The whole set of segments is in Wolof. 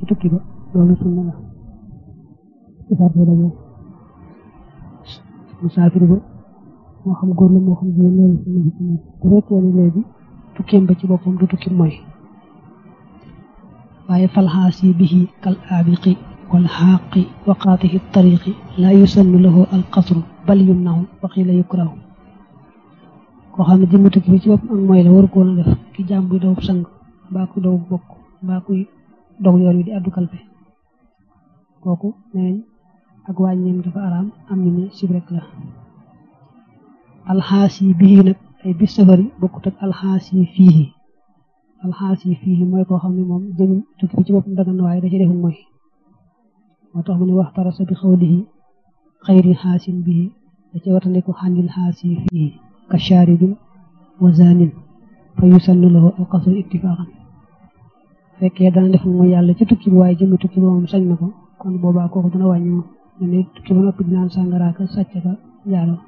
tukki ba loolu sunna la ci sarte daje musaafir ba moo xam góor la moo xam jigéen loolu sunna bi sunna bu fekkee ne léegi tukkeem ba ci boppam du tukki mooy waaye falxaasi bihi kal aabiqi wal xaaqi wa qaatihi tariqi laa yusannu lahu al qasru bal yumnahu wa qiila yukrahu koo xam ne jëmmi tukki bi ci boppam ak mooy la waru koon a def ki jaam buy daw sang mbaa kuy daw bokk mbaa kuy dog yoon wi di addu kalpe kooku neeñ ak wàññeem dafa araam am ñu ne sib rek la alxaasi bii nag ay bis safari bokkut ak alxaasi fii alxaasi fii mooy koo xam ne moom jëmi tukki bi ci boppam dagan waaye da ci deful mooy moo tax mu ne wax tarasa bi xawlihi xayri xaasin bii da ci watandiku xàndil xaasi fii ka shaaribin wa zanin fa yusannu lahu alqasru ittifaqan fekkee dana def mooy yàlla ci tukki bi waaye jëmi tukki bi moom sañ na ko kon boobaa kooku dana wàññi moom mu ne tukki ba noppi dinaan sàngaraaka sàcc ka njaaloo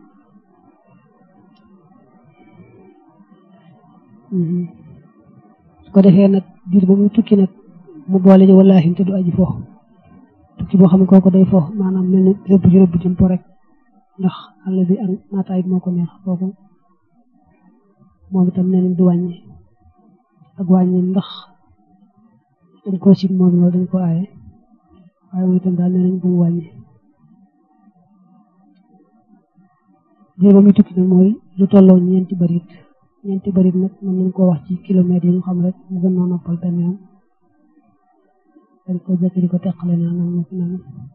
su ko defee nag biir ba muy tukki nag mu boole ji wallaahi te du aji fo tukki boo xam ne kooku day fo maanaam mel ni rëbb ji rëbb jëm po rek ndax àll bi ak naataay moo ko neex kooku moom itam nee nañ du wàññi ak wàññi ndax dañ koo sib moom loolu dañ ko aaye waaye moom itam daal nee nañ bu mu wàññi biir ba muy tukki nag mooy lu tolloo ñeenti barit ñeenti barit nag mën nañ koo wax ci kilomètres yi ñu xam rek mu gën noo noppal benn yoon dañ ko jekki di ko teqale naa nan na nan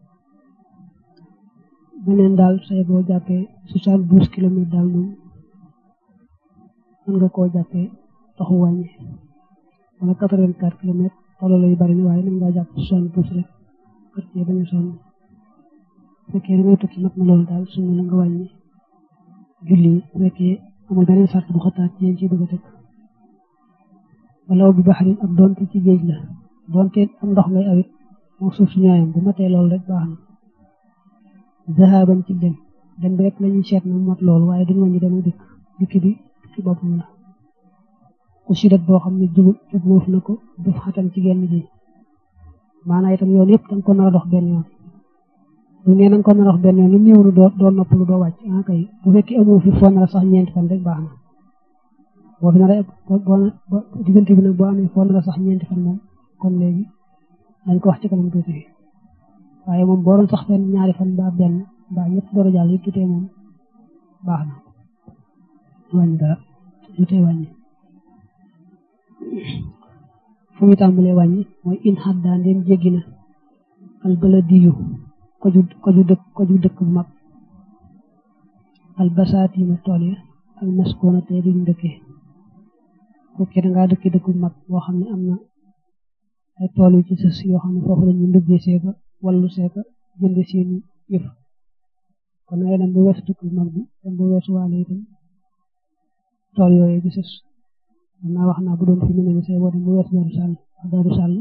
beneen daal say boo jàppee soixante douze kilomètres daal moom mën nga koo jàppee taxu wàññi wala quatre vingt quatre kilomètres tolloo yu bari waaye mën ngaa jàpp soixante douze rek kër cee bañ a sonn fekkee da ngay tukki mat na loolu daal suñu la nga wàññi julli bu fekkee amul beneen sart bu xataat ci yéen ci bëgg a teg wala bi baxarin ak doonte ci géej la doonte am ndox ngay awit moo suuf si ñooyam bu matee loolu rek baax na zahaban ci dem dem bi rek la ñuy seet na mat loolu waaye duñu wàññi dem dikk dikk bi dikki boppam la ku sidat boo xam ne jubul jubluuf na ko def xatam ci genn ji maanaam itam yoon yëpp danga ko nar a dox benn yoon bu nee nañ ko nar a dox benn yoon lu néew lu doo doo noppalu doo wàcc ah kay bu fekkee amoo fi foo nar a sax ñeenti fan rek baax na boo fi nar a boo diggante bi nag boo amee foo nar a sax ñeenti fan moom kon léegi dañ ko wax ci kanam tuuti waaye moom boo doon sax fenn ñaari fan mbaa benn mbaa ñett door a jàll yi tutee moom baax na wàññi dara tutee wàññi fu mu tàmbalee wàññi mooy in xaddaan dem jéggi na al baladiyu koju koju dëkk koju dëkk bu mag al basaatiina tool ya al maskoona te di dëkkee fekkee da ngaa dëkk dëkk bu mag boo xam ne am na ay tool yu ci sës yoo xam ne foofu la ñu ndëggee seeka wallu seeka jënd seeni yëf kon ngay dem ba weesu dëkk bu mag bi dem ba weesu waale itam tool yooyu ci sës man naa wax naa bu doon fi mu ne say boo dem ba weesu daaru sàll wax daaru sàll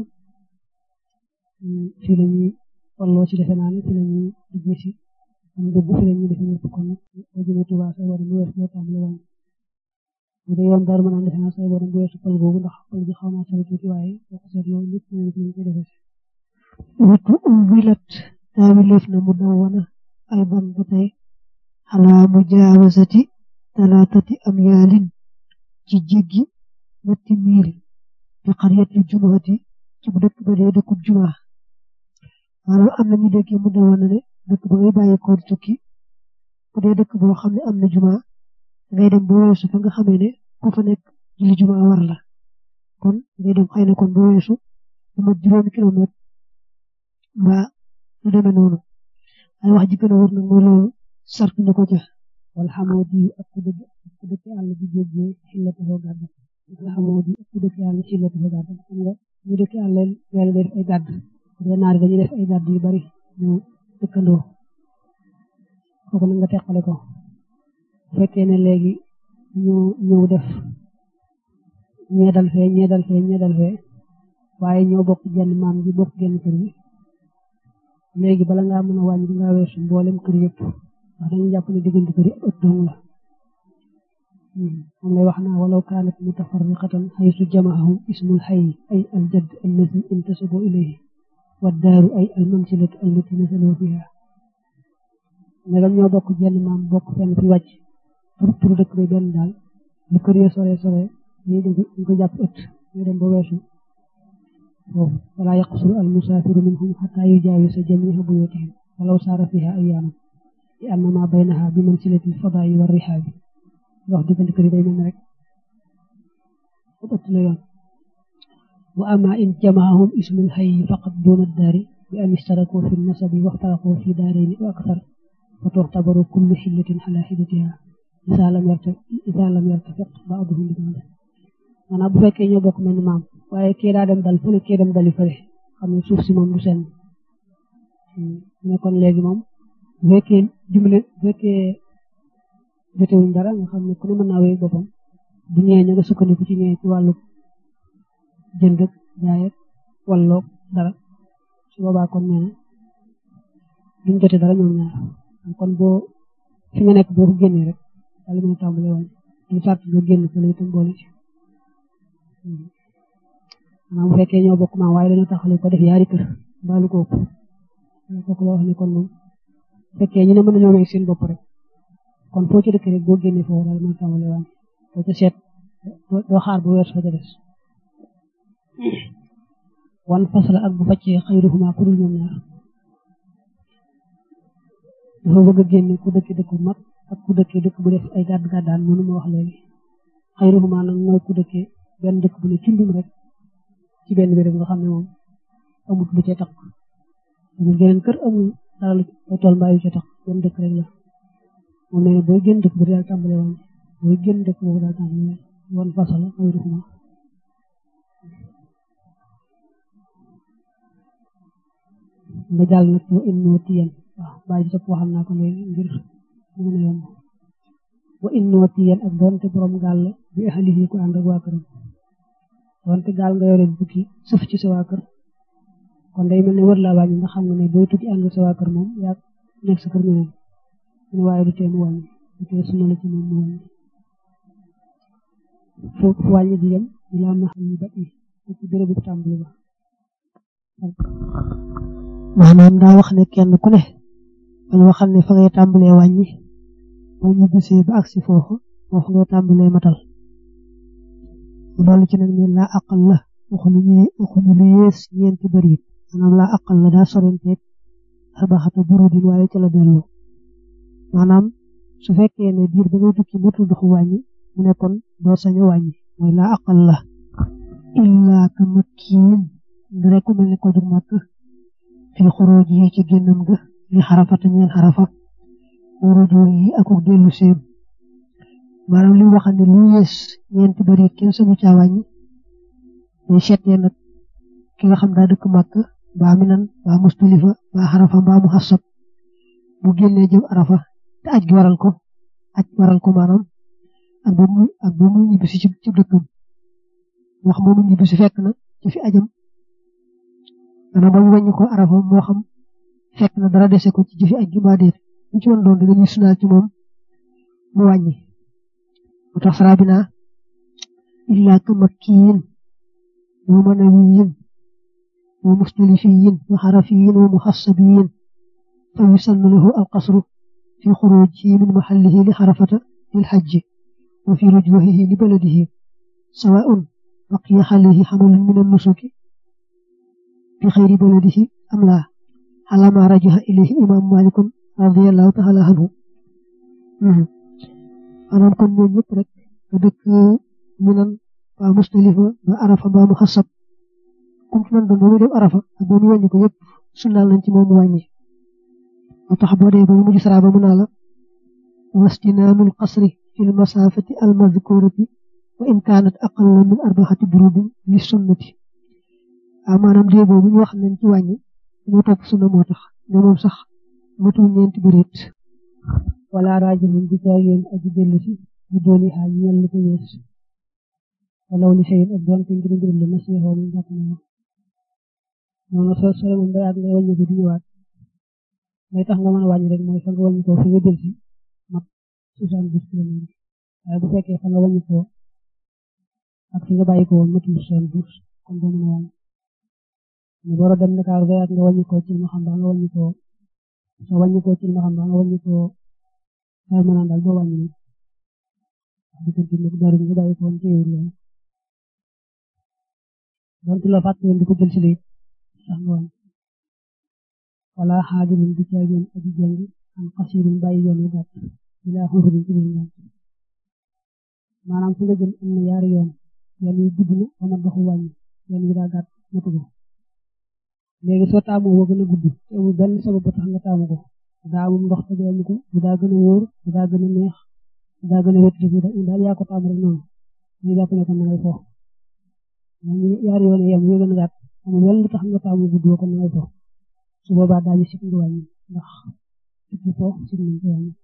fii la ñuy walloo ci defe naa ne fii la ñuy liggéey si am dugg fii la ñuy defe ñëpp kon boo jëmee Tuubaa say boo dem ba weesu boo tàmbale wàññi bu dee yoon daaru mën naa defe naa say boo dem ba weesu pël boobu ndax pël bi xaw naa sori tuuti waaye boo ko seet loolu lépp ñu ngi koy defee watu wilat taawileef na mu daw wana aydan ba tey xalaa mujaawasati talaatati am yaalin ci jéggi ñetti miil bi xariyati jumaati ci bu dëkk ba dee dëkkub jumaa maanaam am na ñu déggee mu daw wana ne dëkk ba ngay bàyyi ko tukki bu dee dëkk boo xam ne am na jumaa ngay dem ba weesu fa nga xamee ne ku fa nekk julli jumaa war la kon ngay dem xëy na kon ba weesu lu mat juróomi kilomètre mbaa lu demee noonu ay wax ji gën a wër nag mooy loolu sart na ko ca wala xamoo di ak ku dëkk ak ku dëkk àll bi jéggee xillatu foo gàdd wala xamoo di ak ku dëkk àll xillatu foo gàdd xam nga ñu dëkk àll yàlla def ay gàdd de naar dañuy def ay gàdd yu bari ñu dëkkandoo kooku nag nga teqale ko fekkee ne léegi ñu ñëw def ñeedal fee ñeedal fee ñeedal fee waaye ñoo bokk jenn maam ji bokk genn kër gi léegi bala ngaa mën a wàññi di ngaa weesu mboolem kër yëpp ndax dañuy jàpp ne diggante kër yi ëtt dong la moom lay wax naa walaw kaanat mutafarriqatan haysu jamaahum ismul hayy ay aljadd allazi intasabu ilayhi wa daaru ay almansilatu allati nasalu fiha ndegam ñoo bokk jenn maam bokk fenn fi wàcc tur tur dëkk bi benn daal lu kër ya sore sore ñu dégg ñu ko jàpp ëtt ñu dem ba weesu foofu wala yaqsuru al musaafiru minhum xataa yujaawisa jamiiha buyutihim walaw saara fiha ayyaaman li anna ma baynaha bi mansilati fadaayi wa rihaabi wax diggante kër yi day mel ne rek ëtt la yoon wa amma in jamaahum ismul hayyi faqat duna daari bi an ishtaraku fi nasabi waxtaraqu fi daarayni wa akthar fa tuxtabaru kullu xillatin ala xillatiha isa lam yarta isa lam yartafiq ba'duhum bi ba'd maanaam bu fekkee ñoo bokk mel ni maam waaye kii daa dem dal fële kii dem dali fële xam ne suuf si moom du seen mais kon léegi moom bu fekkee dimbale bu fekkee jotewuñ dara nga xam ne ku ne mën naa wéy boppam bu ñëwee ña nga sukkandiku ci ñëwee ci wàllu jënd ak jaay ak walloog dara su boobaa kon nee na duñ jote dara ñoom ñaar kon boo fi nga nekk boo ko génnee rek daal di mën a tàmbale woon ñu sàrt nga génn fële itam boole ci maanaam bu fekkee ñoo bokk maam waaye dañoo taxale ko def yaari kër mbaalu ko ëpp kooku la wax ne kon moom bu fekkee ñu ne mën nañoo may seen bopp rek kon foo ci dëkk rek boo génnee foofu daal mën a tàmbale woon doo ca seet doo xaar bu weesu fa ca des wan fasala ak bu faccee xayruhuma ku dul ñoom ñaar dafa bëgg a génne ku dëkk dëkk bu mag ak ku dëkkee dëkk bu def ay gàdd gàddaan noonu ma wax léegi xayruhuma nag mooy ku dëkkee benn dëkk bu ne cundum rek ci benn béréb nga xam ne moom amut lu ca tax amul geneen kër amul dara lu ay tool mbaa yu ca tax benn dëkk rek la moom nee na booy génn dëkk bu daal tàmbale woon booy génn dëkk boobu daal tàmbale wan fasala xayruhuma nga jàll nag wa in nootiyan waaw bàyyi topp waxal naa ko léegi ngir mu mën a yomb wa in nootiyan ak doonte borom gaal la bi ahlihi ko ànd ak waa këram doonte gaal nga yore bukki sëf ci sa waa kër kon day mel ne wër laa wàññi nga xam ne ne booy tukki ànd sa waa kër moom yaa nekk sa kër ñeneen mu waaye du tee mu wàññi du tee sunna la ci moom mu wàññi foofu wàññi di yem ilaa ma xam ni ba i ci bérébu tàmbali ba maanaam daa wax ne kenn ku ne dañu waxal ne fa ngay tàmbalee wàññi boo ñu gisee ba agsi foofu foofu ngay tàmbalee matal mu dolli ci nag ne laa aqal la waxuñu ñu waxuñu lu yées ñeenti bëriit maanaam laa aqal la daa sorenteeg arbaxata burudin waaye ca la dellu maanaam su fekkee ne diir ba ngay tukki matul doxu wàññi mu ne kon doo sañ a wàññi mooy laa aqal la illaa ka makkiin rek ku mel ne ko jug màkk fi xuróoj yi ci génnam ga li xarafata ñeen xarafa wuruju yi akuk dellu séem maanaam li waxal ne lu yées ñeenti bari kenn sañu caa wàññi ñu seetee nag ki nga xam daa dëkk màkk baa minan baa mustalifa baa xarafa baa mu xasab bu génnee jëm arafa te aj gi waral ko aj waral ko maanaam ak ba muy ak ba muy ñibbisi ci ci dëkkam wax moomu ñibbisi fekk na ci fi ajam maanaam ba mu wàññi ko arafa moo xam fekk na dara dese ko ci jëfi aj gi mbaa déet ñu ci woon doon dañuy sunaal ci moom mu wàññi moo tax fara bi naa illaa ka makkiyin wa manawiyin wa mustalifiyin wa xarafiyin wa muxasabiyin fa yusannu lahu alqasru fi xurujihi min maxallihi li xarafata lil xajji wa fi rujwahihi li baladihi sawaun baqiya xalayhi xamalun min annusuki في خير بلده أم لا على ما رجح إليه إمام مالك رضي الله تعالى عنه أنا كن ñoom ñëpp rek nga dëkk minan ba mustalifa ba arafa ba mu xasab kum ci man doon ba mu dem arafa ak ba mu wàññi ko yëpp sunnaal nañ ci moom mu wàññi moo tax boo dee ba mu mujj sara ba mu naa la wastinaanul qasri fi lmasafati almadkurati wa in kaanat aqalla min arbaxati burudin li sunnati waaw maanaam dee boobu ñu wax nañ ci wàññi dañoo topp sunna moo tax ne moom sax matul ñeenti bëreet wala raajulun bi caageen aji dellu si ñu dooni xaaj ñel li ko yees walaw li seen ak doon te ngir ngir la nasiixoo mu jàpp na noonu soo sore moom day ak ngay wàññi ko di ñëwaat lay tax nga mën a wàññi rek mooy fa nga wàññi ko fi nga jël si mat soixante-dix kilomètres waaye bu fekkee fa nga wàññi ko ak fi nga bàyyi ko woon matul soixante-dix kon doo mën a wàññi ñu war a dem Dakar ba nga wàññi ko ci ma xam ba nga wàññi ko soo wàññi ko ci ma xam ba nga wàññi ko daal mën daal doo wàññi wax dëgg ci nag dara nga bàyyi ko woon ci yow loolu donc la fàtte woon di ko jël si lii sax nga wàññi wala xaajulun di caageen aji jàng am xasirun bàyyi yoon wu gàtt bilaa xusurin ci biir ngànt maanaam fu nga jëm am na yaari yoon yoon yi gudd na ba ma doxu wàññi yoon yi daa gàtt matu ko léegi soo taamoo woo gën a gudd te amul benn sabab ba tax nga taamu ko daa amul ndox te doo ko bu daa gën a wóor bu daa gën a neex bu daa gën a wét bu daal yaa ko taamu rek noonu ñu jàpp ne ko na ngay fo yaari yoon yam yoo gën a gàtt amul benn lu tax nga taamu gudd ko na ngay fo su boobaa daañu sib nga wàññi ndax sib fo sib nañ ko wàññi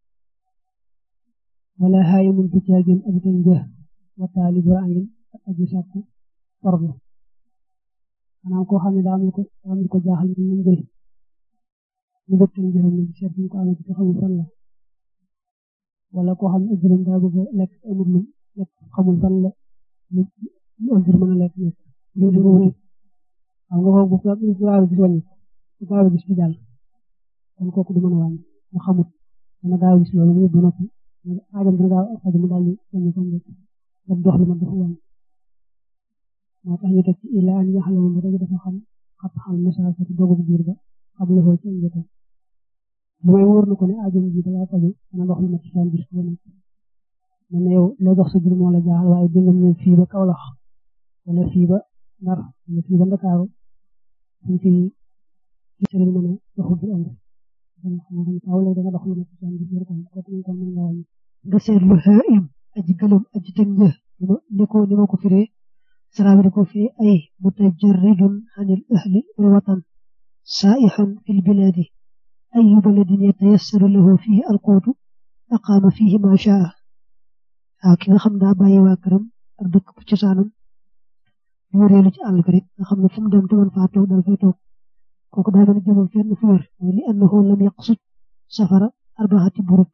wala xaayi mun tu caagin aji tan jë wataali bu angin ak aji sàkku forlu maanaam koo xam ne daa am ko daa am ko jaaxal ñu ñu jël ñu dëpp tan jëram ñu seet ñu ko amee ci xamul fan la wala koo xam ne ajuram daa bëgg a lekk amul lu lekk xamul fan la lu ajur mën a lekk nekk loolu ko wuti xam nga ko bu gaaw a gis wàññi bu gaaw a gis bi daal kon kooku du mën a wàññi mu xamut dana gaaw a gis loolu mu yóbbu noppi aajam dina gaaw a faju mu daal di wàññi kon rek daf dox li ma dafa wàññi moo tax ñu teg ci illa an yaxla moom rek dafa xam xat xal masaafati dogub biir ba xam la foo ci njëkk lu may wóor na ko ne aajam ji dala faju dana dox li ma ci seen bis ko nekk mel ne yow loo dox sa biir moo la jaaxal waaye dingam ñëw fii ba Kawlax wala fii ba Ndar wala fii ba Ndakaaru suñ fi ci sëriñ mën a doxu biir am aw lay danga dox li ma ci seen bis kon kooku ñu ko mën nga wàññi nga seetlu xaim aji gëlëm aji tëñ një ni ko ni ma ko firee سلام لكم في أي متجرد عن الأهل والوطن سائح في البلاد أي بلد يتيسر له فيه القوت أقام فيه ما شاء لكن خمنا باي واكرم أردك بجسانم يوريلو ci àll rek nga xam ne fu mu dem te man faa toog dal fay toog kooku daa mel jëmul fenn fu wér mooy li annahu lam yaqsud safara arbaxati burut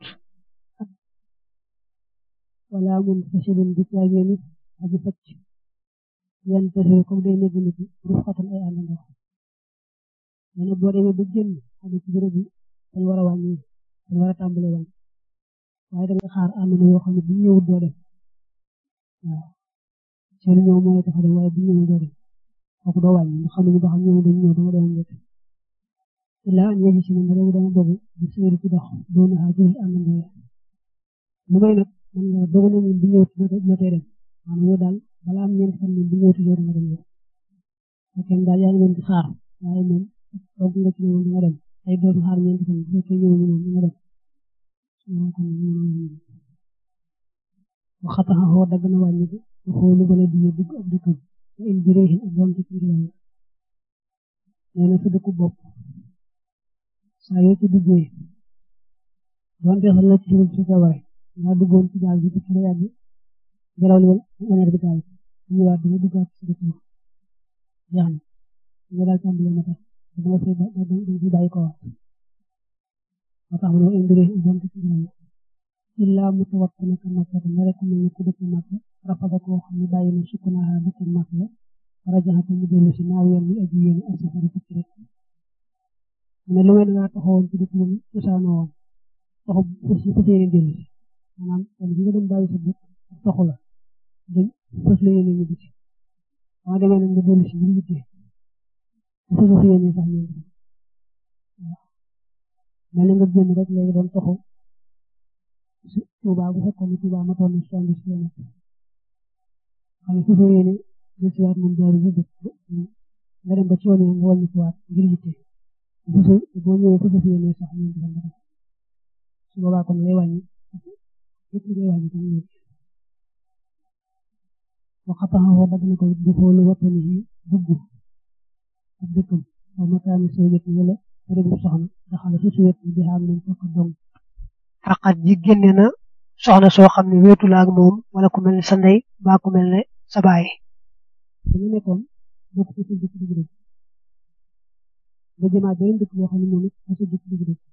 wala mun fasilin bi caagéeni aji facc yan tase comme day nekk nit ruf xatan ay àndandoo nee na boo demee ba génn xam ci béréb bi dañ war a wàññi dañ war a tàmbale wàññi waaye da nga xaar àndandoo yoo xam ne bu ñëwut doo dem waaw seen ñëw mooy tax a dem waaye bu ñëwut doo dem kooku doo wàññi nga xam ne ba xam ñëw dañ ñëw dama dem njëkk illa an yaji si ne ma dama dogu bu séeri ci dox doon na xaar ci àndandoo ya lu may nag man nga dogu ne bu ñëwut doo tee dem maanaam yow daal balaa am ñeent fan moom bu ñëwati yow danga dem yow fekkee daal yaa ngi leen di xaar waaye moom toog nga ci ne moom danga dem ay doon xaar ñeent fan bu fekkee ñëw ñu moom danga dem waxataxa xoo dagg na wàññi ko xoolu bala di dugg ab dëkkam te in bireexin ak doom ci biir yàlla nee na sa dëkku bopp saa yoo ci duggee doonte sax la ci suuf si sa waay nga duggoon ci gaal bi ci la yàgg ngelaw li waneer bi taal ñu waat dama duggaat ci dëkk bi jeex na nga daal tàmbale na tax dama fay dama bàyyi ko waat moo tax mu ne indire doom ci ngelaw illa mutawakkil ka makka na rek mel ni ku dëkk makka rafada koo xam ne bàyyi na sukkunaa dëkk makka la rajaxatu mu dellu si naaw yoon mi aji yéen ak safari ci rek mu ne lu may dangaa taxawoon ci dëkk moom cosaanoo woon taxu fas yéene dellu si maanaam kon bi nga dem bàyyi sa dëkk taxu la dañ fas la yéene ñu biti waa demee nag nga dellu si ngir yitte bu fa fas yéene sax ñëw waaw mel na nga génn rek léegi doon taxu Tuuba bu fekkoon ne Tuuba ma toll nii soixante-dix kilomètres xam ne fas yéene jël si waat moom jaaru dëkk nga dem ba ci yoon yi nga wàññi si waat ngir yitte boo ñëwee fas yéene sax ñëw di nga def su boobaa kon lay wàññi yëpp lay wàññi kon ñëw waxataxawoo dagg na ko du xoolu wattani yi dugg ak dëkkam aw makaani sawjat wala bérébu soxna daxala su suwet bi xaag moom fokk dong xaqat ji génne na soxna soo xam ne wéetu la ak moom wala ku mel ne sa ndey baa ku mel ne sa baay dañu nekkoon bokk ci sa dëkk dëgg dëgg nga jëmaat beneen dëkk boo xam ne moom it sa dëkk dëgg dëgg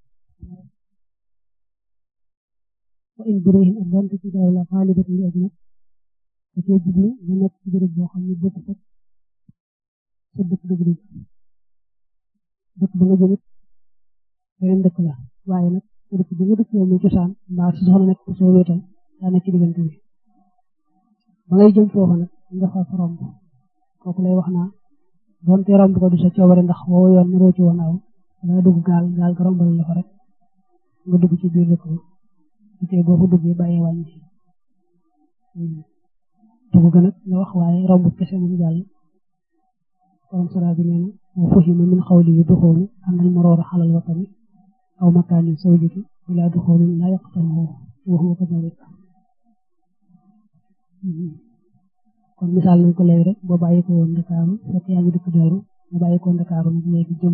wa in burihin ak donte ci gaaw la xaalibat yi ak nag da cee jublu nga nekk ci béréb boo xam ne bokk fekk sa dëkk dëgg dëgg dëkk ba nga jëmit beneen dëkk la waaye nag sa dëkk bi nga dëkk yow muy cosaan mbaa sa soxna nekk soo wéetal daa nekk ci diggante bi ba ngay jëm foofu nag nga fa romb kooku lay wax naa doonte romb ko du sa coobare ndax woo yoon naroo ci woon aw danga dugg gaal gaal ga rombal la fa rek nga dugg ci biir dëkk ba su tee boo fa duggee bàyyi wàññi dugg ga nag nga wax waaye romb kese moom jàll borom sara bi nee na wa fuhima min xawlihi duxoolu anal maroora xalal watani aw makaanin sawjiki ila duxoolin laa yaqtahu wa huwa kadalik kon misaal nañ ko léegi rek boo bàyyi ko woon Ndakaaru fekk yaa ngi dëkk Daaru nga bàyyi ko Ndakaaru nag léegi jëm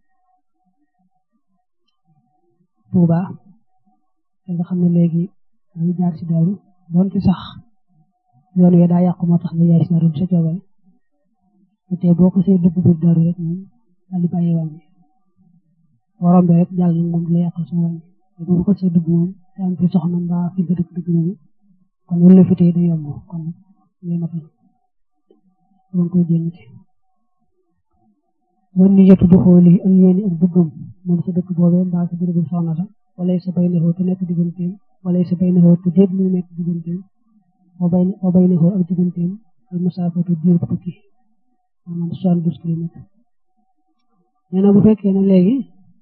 Tuuba te nga xam ne léegi dañuy jaar si Daaru doonte sax yoon wi daa yàqu moo tax nga jaar si Daaru sa coobare te boo ko see dugg biir Daaru rek moom daal di bàyyi wàññi boo rombee rek jàll nag moom di la yàqal sa wàññi te boo ko see dugg moom te am fi soxna mbaa fi nga dëkk dëgg nañu kon loolu la fi tey day yomb kon ngay matal ba koy jénnite wan ni yetu du xooli ak yéeni ak bëggam moom sa dëkk boobee mbaa sa bërëbu soxna sa wala sa bay naxoo te nekk digganteem wala sa bay naxoo te déet muy nekk digganteem wa bay wa bay naxoo ak digganteem al masaafatu diir tukki maanaam soixante-douze kilomètres nee na bu fekkee ne léegi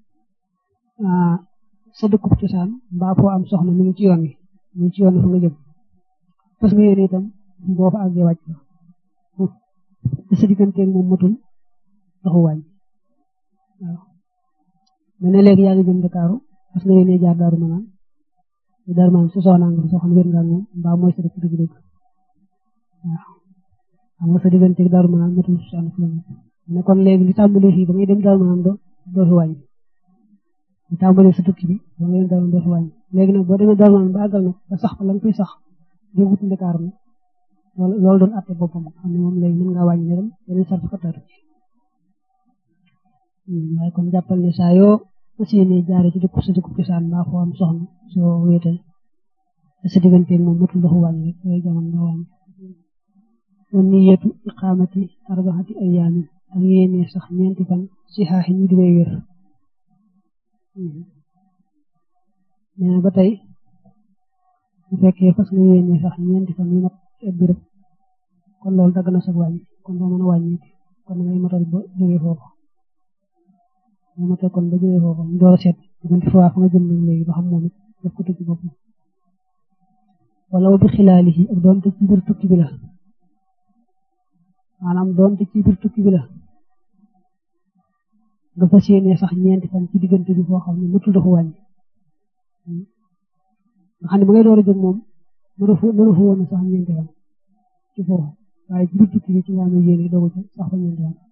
sa dëkkub cosaan mbaa foo am soxna mi ngi ci yoon wi mi ngi ci yoon wi fa nga jëm parce que yéen itam boo fa àggee wàcc la te sa digganteeg moom matul doxu wàññi waaw mais ne léegi yaa ngi jëm Dakaaru parce que yéen jaar Daaru Manaan te Daaru Manaan si soxna nga soxna wér nga moom mbaa mooy sa dëkk dëgg-dëgg waaw xam nga sa digganteeg Daaru Manaan matul soixante kilomètres ne kon léegi li tàmbalee fii ba ngay dem Daaru Manaan doo doo fi wàññi li tàmbalee sa tukki bi ba ngay dem Daaru Manaan doo fi wàññi léegi nag boo demee Daaru Manaan ba àggal nag ba sax fa la nga koy sax jógut Ndakaaru nag loolu doon atte boppam xam ne moom léegi mën ngaa wàññi ne dem yeneen sart xataatu ci waaye kon jàppal ne saa yoo fas yéene jaare ci dëkk sa dëkk cosaan mbaa foo am soxna soo wéetal te sa digganteeg moom matul doxu wàññi rek yooyu jamono nga wàññi wan niyatu iqaamati arbaxati ayaamin ak yéene sax ñeenti fan si xaaxi ñu di way wér nee na ba tey bu fekkee fas nga yéene sax ñeenti fan yu mat ak béréb kon loolu dagg na sa wàññi kon doo mën a wàññi kon ngay matal ba jógee foofu nga matal kon ba jógee foofu ñu door a seet diggante fa fa nga jëm nag léegi ba xam moom it daf ko tukki boppam wala bi xilaalihi ak doonte ci biir tukki bi la maanaam doonte ci biir tukki bi la nga fas yéene sax ñeenti fan ci diggante bi foo xam ne matul dafa wàññi nga xam ne ba ngay door a jóg moom mënu fa mënu fa woon sax ñeenti fan ci foofu waaye ci biir tukki bi ci nga amee yéene dogu ci sax fa ñeenti fan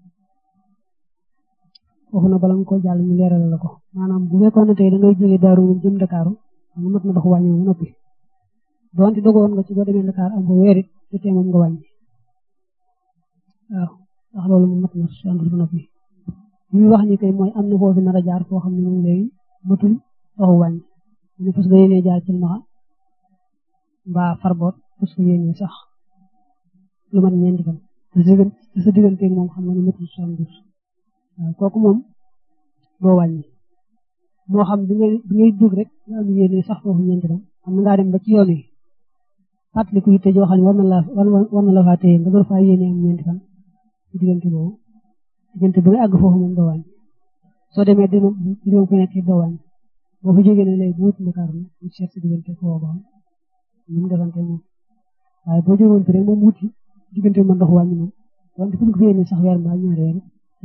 foofu na bala nga ko jàll ñu leeral la ko maanaam bu fekkoon ne tey da ngay jógee Daaru moom jëm Dakaaru xam nga mat na dox wàññi moom noppi donte dogoon nga ci boo demee Dakar am fa weer it te tee moom nga wàññi waaw ndax loolu moom mat na soixante ba noppi li muy wax ni kay mooy am na foofu nar a jaar foo xam ne moom léegi matul doxu wàññi ñu fas nga yéene jaar ci maxa mbaa farboot fas nga yéene sax lu mat ñeenti fan te sa digganteeg moom xam nga ne matul soixante waaw kooku moom doo wàññi moo xam bi ngay bi ngay jóg rek nga am yéene sax foofu ñeenti fan xam nga ngaa dem ba ci yoon wi fàttaliku yitte joo xam ne war na la war na la faa téye nga door faa yéene am ñeenti fan ci diggante boobu diggante bi nga àgg foofu moom doo wàññi soo demee dina dina ko nekk doo wàññi boo fa jógee ne léegi bu wut Ndakaar na ñu seet si diggante foofu ba xam ñu mu defante moom waaye boo jógoon fi rek moom wuti diggante mën ndox wàññi moom wante fu mu ko yéene sax weer mbaa ñaari weer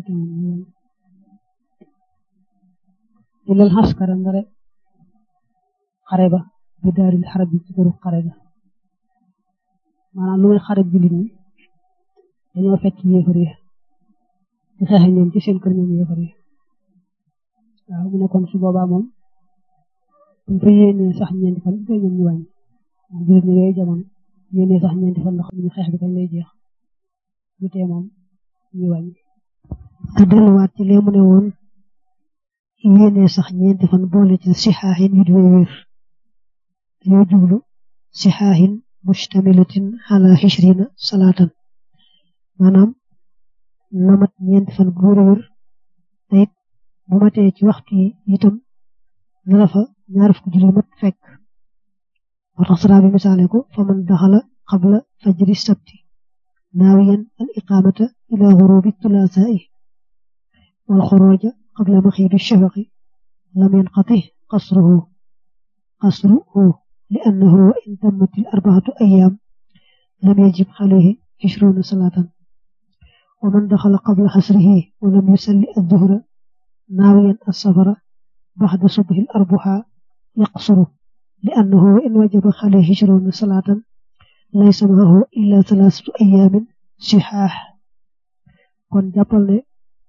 ilal xaskara ndare xare ba bi daaril xarab bi ci këru xare ga maanaam lu may xare jullit ñi dañoo fekk yéefar yi di xeexe ñoom ci seen kër ñoom yéefar yi waaw mu ne kon su boobaa moom buñ fa yéenee sax ñeenti fan bi ñoom ñu wàññi jullit ñi yooyu jamono yéenee sax ñeenti fan ndax ñu xeex bi kañ lay jeex lu tee moom ñu wàññi te delluwaat ci lee mu ne woon yéene sax ñeenti fan boole ci sixaaxin yu di wér yoo jublu sixaaxin mustamilatin ala xishrina salaatan maanaam na mat ñeenti fan bu wér a wér te it bu matee ci waxtu yi itam na la fa ñaar fukki julli mat fekk moo tax sara bi misaale ko fa man daxala xabla fajri sabti naawiyan al iqamata ila xurubi tulaasaa'i wal xuruja qabla maxiibi shafaqi lam yanqati qasruhu qasruhu li annahu wa in tammat al arbaatu ayyaam lam yajib alayhi ishruuna salaatan wa man daxala qabla xasrihi wa lam yusalli adduhra naawiyan as-safara baxda subhi al arbuha yaqsuru li annahu wa in wajaba alayhi ishruuna salaatan laysa maahu illa thalathatu ayaamin sihaax kon jàppal ne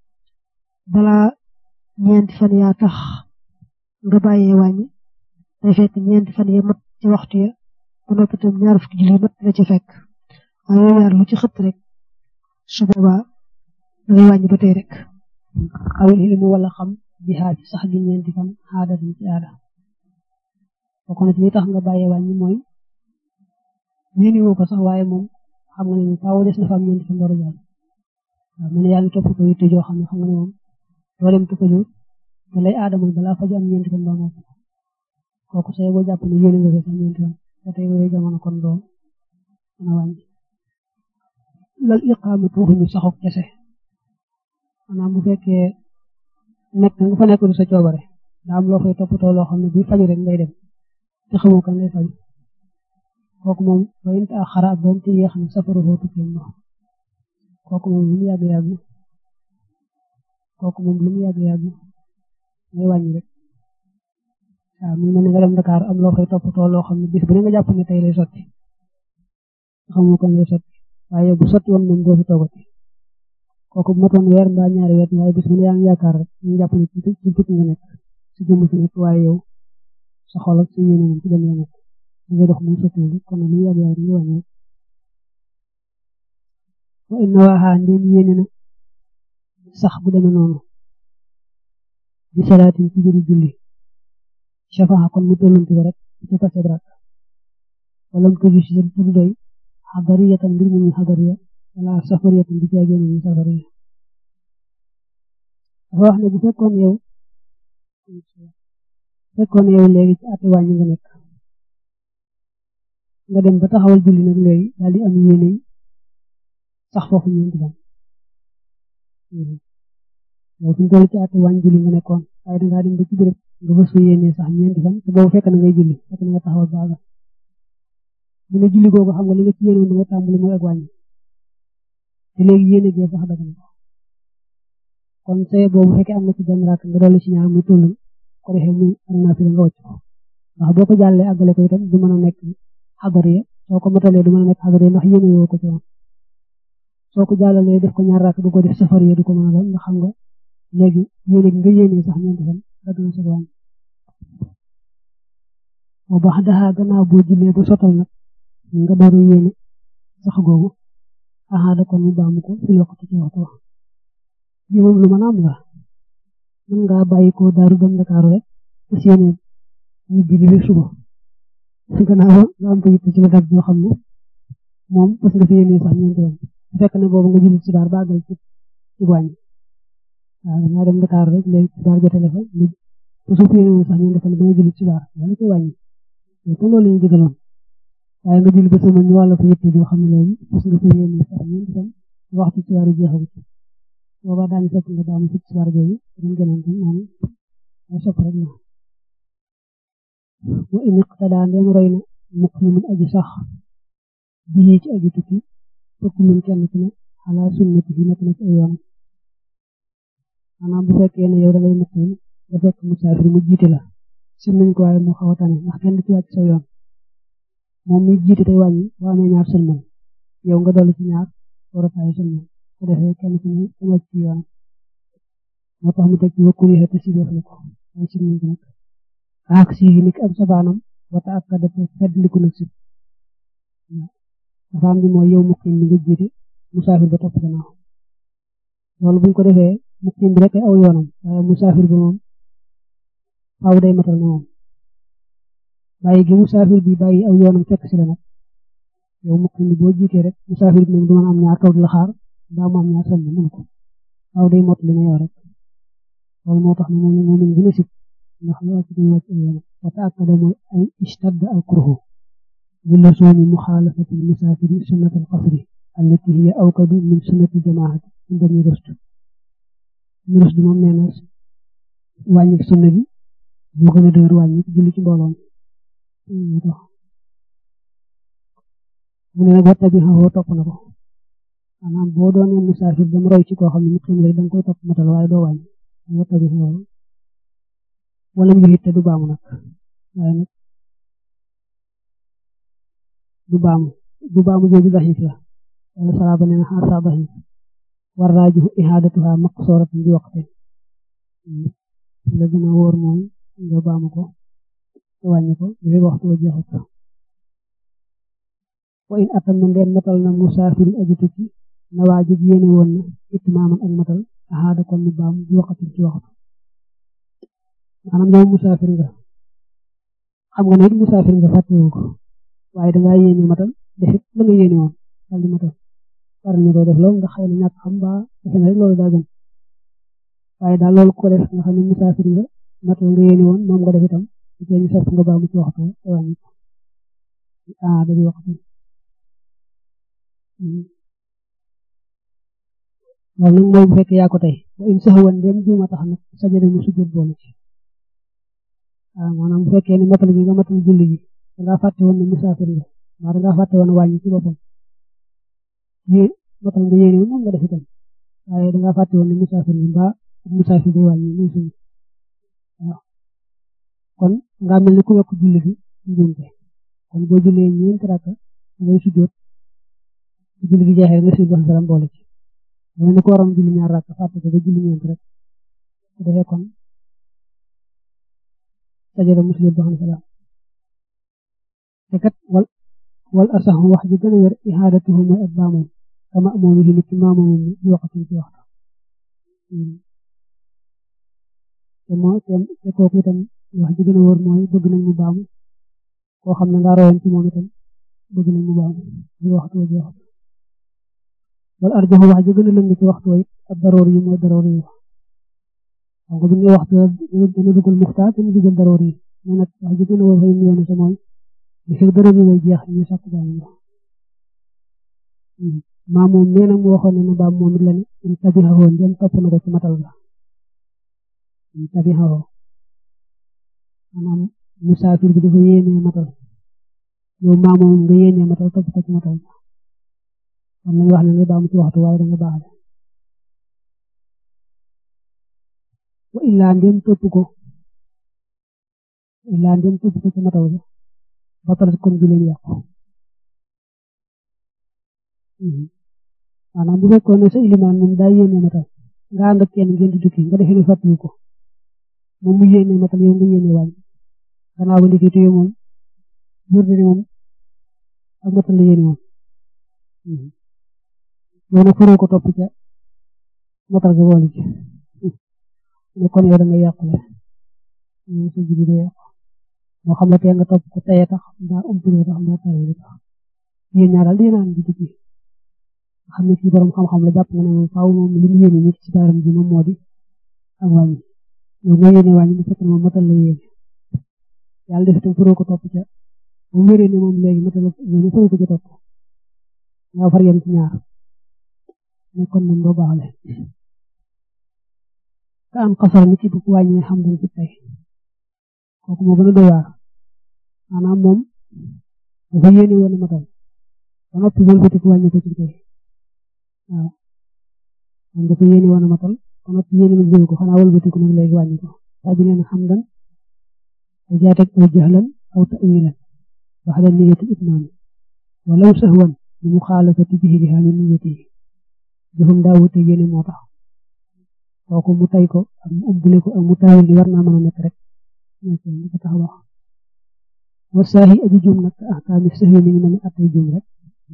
balaa ñeenti fan yaa tax nga bàyyee wàññi day fekk ñeenti fan ya mat ci waxtu ya ba noppi tam ñaar fukki julli mat la ci fekk waaye ñaar lu ci xëtt rek su boobaa dangay wàññi ba tey rek awil ilmu wala xam bi xaaj sax gi ñeenti fan aada dañ ci aada bokk na ci li tax nga bàyyee wàññi mooy ñeeni woo ko sax waaye moom xam nga ne faaw des na fa am ñeenti fan door a jàll waaw mel ne yaa ngi topp ko yitte joo xam ne xam nga ne moom doo dem tukka jóg te lay aada mooy balaa faj am ñeenti fan ba moo kooku say boo jàpp ne yéene nga ko sax ñeenti fan te tey yooyu jamono kon doo mën a wàññi lal iqaamatu waxuñu saxuk kese maanaam bu fekkee nekk nga fa nekk du sa coobare daa am loo fay toppatoo loo xam ne buy faju rek ngay dem te xamoo kan lay faju kooku moom bayint a xaraat doon te yéex na safaru footu kenn ma kooku moom lu mu yàgg yàgg kooku moom lu mu yàgg yàgg ngay wàññi rek waaw mu mel ne nga dem Dakar am loo fay toppatoo loo xam ne bis bu ne nga jàpp ne tey lay sotti xamoo kan lay sotti waaye bu sotti woon moom doo fi toogati kooku bu matoon weer mbaa ñaari weer waaye bis bu ne yaa ngi yaakaar rek ñu jàpp ne ci ci tukki nga nekk ci jëmm fi nekk waaye yow sa xol ak sa yéene moom ci dem la nekk ngay dox muy sotti kon lu yàgg yàgg ñu wàññi wa inna waaxaa ndeen yéene na sax bu demee noonu di salaatin ci jëri julli shafaa kon mu tollanti ko rek ci fase brak wala mu tuju ci seen pour doy xadariyatan mbir mu ñu xadariya wala safariyatan di caagee mu ñu safariya dafa wax ne bu fekkoon yow fekkoon yow léegi ci ati wàññi nga nekk nga dem ba taxawal julli nag léegi daal di am yéene sax foofu ñeenti fan yow fi ñu toll ci ati wàññi julli nga nekkoon waaye dangaa dem ba ci béréb nga fas fa yéene sax ñeenti fan te boobu fekk na ngay julli fekk na nga taxawal baaga mu ne julli googu xam nga li nga ci yéene woon nga tàmbali mooy ak wàññi te léegi yéene gee sax dagg na kon say boobu fekkee am na ci benn rakk nga dolli ci ñaar muy toll ko defee muy am naa fi nga wàcc ko ndax boo ko jàllee àggale ko itam du mën a nekk xadariya soo ko matalee du mën a nekk xadariya ndax yéene woo ko ci woon soo ko jàllalee def ko ñaar rakk du ko def safariya du ko mën a doon nga xam nga léegi yéene nga yéene sax ñeenti fan dagg na sa wàññi boo baax daxaa gannaaw boo jullee ba sottal nag nga door a yéene sax googu axaada kon mu baamu ko fi waxtu ci waxtu wax bi moom lu mën a am la mën ngaa bàyyi ko daaru dem Ndakaaru rek fas yéene ñu julli fi suba gannaaw nga am ko yitte ci la dab yoo xam ne moom fas nga fi yéene sax ñeenti yoon bu fekk ne boobu nga julli ci baar baagal ci ci wàññi waaw dangaa dem Ndakaaru rek léegi ci baar jotale fa te su fi yéene sax ñeenti fan ba nga julli ci baar wala ci wàññi te loolu lañu digaloon waaye nga julli ba sama ñu wàll fa yitte joo xam ne léegi fas nga fi yéene sax ñeenti fan waxtu ci waaru jeexagut booba daañu fekk nga baamu ci war jooju dañ gënal tam naan ay sopp rek la wa in iqtada ndem roy na muqimin aji sax bii ci aji tukki fekk mun kenn ci ne ala sunnati bi nekk na ci ay yoonam maanaam bu fekkee ne yow da ngay muqim nga fekk musaafir mu jiite la sim nañ ko waaye mu xaw a tane ndax kenn ci wàcc sa yoon moom mi jiite tey wàññi boo amee ñaar sëlmal yow nga dolli ci ñaar war a taay sëlmal ko defee kenn ku ne sama ci yoon moo tax mu teg ci wakkul yi te si def na ko ay si nañ ko nag ak si yi nik am sabaanam wata ak ka def feddliku nag si dafa am bi mooy yow muqim bi nga jiite musaafir ba topp gannaaw loolu buñ ko defee muqim bi rek aw yoonam waaye musaafir bi moom faaw day matal ne moom bàyyi gi musaafir bi bàyyi aw yoonam fekk si la nag yow muqim bi boo jiitee rek musaafir bi moom du mën a am ñaar toog la xaar daa mu am ñaar sànni mënu ko waaw day mot li na yow rek loolu moo tax ne moom moom lañ gën a sib ndax lu wàcc dañu wàcc yoon wa taakada mooy ay ishtadda al kurhu bi lazumi muxaalafati musaafiri sunnat al qasri allati hiya awkadu min sunnati jamaati inda mi rëstu mi rëstu moom nee na wàññi sunna gi moo gën a dëgër wàññi julli ci mbooloo moo tax mu ne nag waxta bi xaw topp na ko maanaam boo doonee musaafir dem roy ci koo xam ne mu xim rek danga koy topp matal waaye doo wàññi waxta bi xaw wala mu jullit te du baamu nag waaye nag du baamu du baamu jooju daxif la wala salaaba nee na xaasa daxif war raajihu ihaadatuha maqsooratun bi waqte la gën a wóor mooy nga baamu ko te wàññi ko bi waxtu wa jeexut wa in atam na ndeen matal na musaafir aji tukki na waajib yéene woon na itmaaman ak matal ahaada kon mu baam bi waqatin ci waxtu maanaam yow musaafir nga xam nga ne it musaafir nga fàttewu ko waaye dangaa yéene matal defit la nga yéene woon dal di matal war ñu koy def loolu nga xëy na ñàkk xam ba defe na rek loolu daa gën waaye daal loolu ko def nga xam ne musaafir nga matal nga yéene woon moom nga def itam ci ñu sopp nga baamu ci waxtu te wàññi ko ah da di waxtu loolu nag mooy bu fekkee yaa ko tey wa in saxawan dem juuma tax nag sajada mu sujjóot boole ci waaw maanaam bu fekkee ne matal gi nga matal julli gi dangaa fàtte woon ne musaafir nga mbaa dangaa fàtte woon wàññi ci boppam yéen matal nga yéene moom nga def itam waaye dangaa fàtte woon ne musaafir nga mbaa musaafir day wàññi muy suñu waaw kon nga mel ne ku yokk julli gi njuumte kon boo jullee ñeenti rakka ngay sujjóot julli gi jeexee nga si ba salam boole ci mel ni ko waroon julli ñaar rakka fàtte ko ba julli ñeent rek su defee kon sajada muslim ba xam salaam te kat wal wal asax wax ji gën a wér ihaadatuhu mooy ak baamoom kama moom yi nit ci maamoom di waxatu ci waxtu te moo te kooku itam wax ji gën a wóor mooy bëgg nañ mu baamu koo xam ne nga royoon ci moom itam bëgg nañ mu baamu di waxtu wa jeexut wala arjoxu wax ji gën a lëng ci waxtu wa it ak daroor yi mooy daroor yi xam nga bu ñu waxtu dana dugal muxtaar dana dugal daroor yi mais nag wax ji gën a wóor xëy na yoonu sa mooy li fi dara ñu ngay jeex ñu sàkk baamu la maa moom nee na mu waxoon ne na baam moom it la ne in tabixawoon dem topp na ko ci matal ga in tabixawoo maanaam musaafir bi dafa yéenee matal yow maa moom nga yéenee matal topp ko ci matal ga kon lañ wax ne nga baam ci waxtu waaye da nga baaxale wa illaa ndem topp ko illaa ndem topp ko ci matal ga batal kon bi leen yàqu maanaam bu fekkoon ne sa ilimaan moom daa yéene matal nga ànd ak kenn ngeen di tukki nga defee ne fàttali ko moom mu yéene matal yow nga yéene wàññi gannaaw ba ndikki téye moom wér na ne moom ak matal la yéene moom yow nag faroo ko topp ca matal ga boole ci ne kon yow da nga yàqule sa julli da yàqu moo xam ne tee nga topp ko teye tax mbaa umpule tax mbaa tawee tax yéen ñaar daal di naan di tukki xam ne kii borom xam-xam la jàpp nga ne moom faaw moom li mu yéene nit ci baaram bi moom moo di ak wàññi yow nga yéene wàññi bu fekkee moom matal la yéene yàlla def itam faroo ko topp ca bu wéree ne moom léegi matal yéene faroo ko ca topp nga far yem ci ñaar ne kon moom doo baaxale ka am xasar nit ki bu wàññee xam dañ ci tey kooku moo gën a doy waar maanaam moom dafa yéene woon matal ba noppi wëlbati ko wàññi ko ci tey waaw moom dafa yéene woon matal ba noppi yéene na jël ko xanaa wëlbati ko nag léegi wàññi ko saa bi nee na xamdan te jaatek aw jahlan aw ta'wilan baxda niyati itmaam walaw sahwan li muxaalafati bihi li haali niyati jëfam daa wute yéene moo tax kooku mu tay ko ak mu ubbule ko ak mu taawil li war naa mën a nekk rek nekk li ko tax wax wa saahi aji juum nag ahkaami sahwi mi ngi mel ni attay juum rek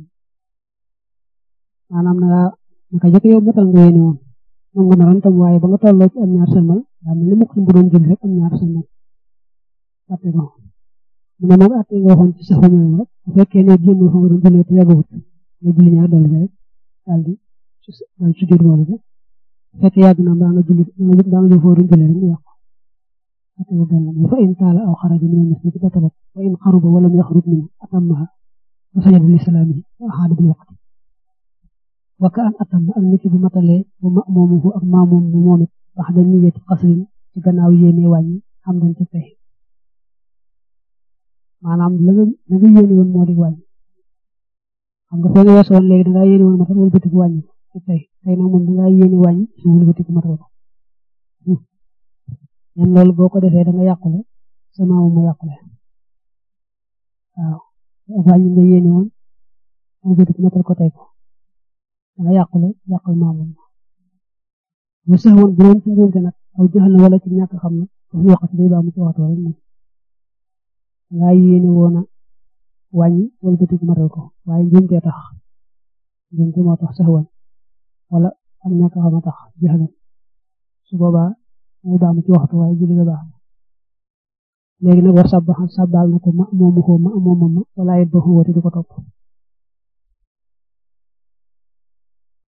maanaam nanga naka jëkk yow matal nga yéene woon moom nga naroon tam waaye ba nga tolloo ci am ñaar sëlmal daa mel ni mukk bu doon julli rek am ñaar sëlmal atte ko mu ne moom atte nga waxoon ci saxu ñoom rek bu fekkee ne génn fa nga doon jullee te yàggut nga julli ñaar dolli rek daal di daal sujjóot boole de fekk yàgg na mbaa nga julli mbaa nga jëf fooru julli rek mu yàqu atewu benn bi fa in taala aw xaraja min almasjid batalat wa in xaruba wala mu yaxrub min atammaha wa sajada li salaamihi wa axaada bil waqti wa ka an atam ak nit bu matalee wa ma'muumuhu ak maamuum bu moom it baxda niyati qasrin ci gannaaw yéene wàññi xam dañ ci fay maanaam la nga la nga yéene woon moo di wàññi xam nga foo nga weesu woon léegi dangaa yéene woon matal wala bëtiku wàññi ci fay tey nag moom dangaa yéene wàññi su wala bëtiku matal ko ñen loolu boo ko defee da nga yàqule sa maamu ma yàqule waaw wàññi nga yéene woon wala bëtiku matal ko tey ko da nga yàqule yàqal maamu bu sax woon bu doon ci njuumte nag aw jaxal na wala ci ñàkk xam na dafa waxati day baa mu ci waxtu rek moom nga yéene woon a wàññi wala bëtiku matal ko waaye njuumte tax njuumte moo tax sax woon wala ak ñàkk xam a tax jaxal su boobaa day baa mu ci waxtu waaye julli ga baax léegi nag war sabba sabbaal na ko ma moomu ko ma moomam ma wala it ba xóote du ko topp